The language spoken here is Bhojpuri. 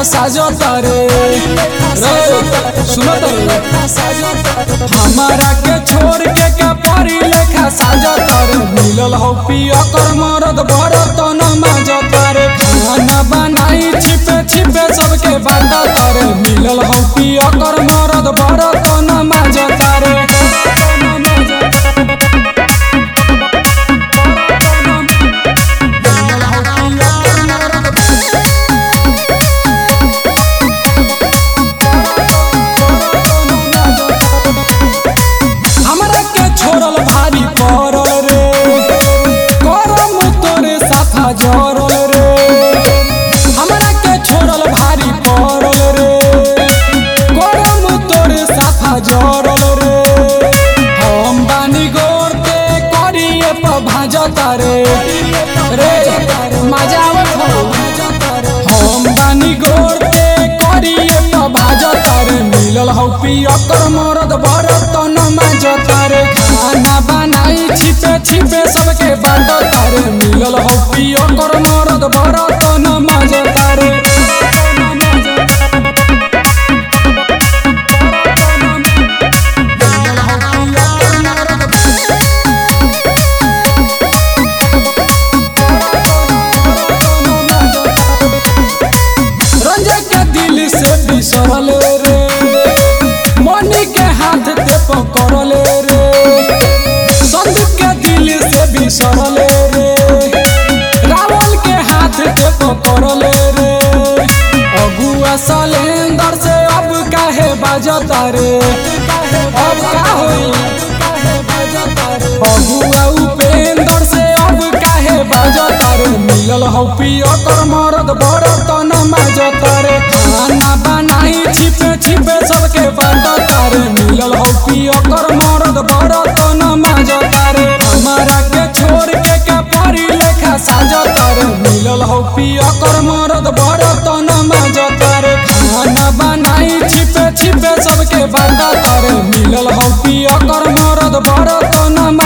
साजता रे रे सुनत रे हमारा के छोड़ के का परी लेखा साजता रे मिलल हो पिया कर मरद भरत न मजता रे खाना बनाई छिपे छिपे सबके बांटता रे मिलल हो पिया कर मरद भरत न मजता रे हमरा के छोड़ल भारी पड़ल रे करम तोरे साथा जरल रे हमरा के छोड़ल भारी पड़ल रे करम तोरे साथा जरल रे हम बानी गोरते करिए प भाजता रे रे मजा आवत हो हम बानी गोरते करिए प भाजता रे मिलल हौ पिया कर मरद भरत न मजता रे खाना बनाई छिपे छिपे सबके बांटता रे मिलल हौ पिया कर मरद भरत न मजता रे रंजय के दिल से बिसरल रे मनी के हाथ ते पकड़ल रे संदीप के दिल से बिसरल रे रावल के हाथ ते पकड़ल रे अगुआ सलेंदर से अब काहे बाजता रे अब का होई अगुआ उपेंद्र से अब काहे बाजता रे मिलल हौ पिया कर मरद भरत न मजता रे खाना बनाई छिपे छिपे सबके बांटता रे मिलल हौ पिया कर मरद भरत न मजता रे हमारा के छोड़ के का परी लेखा साजता रे मिलल हौ पिया कर मरद भरत न मजता रे खाना बनाई छिपे छिपे सबके बांटता रे मिलल हौ पिया कर मरद भरत न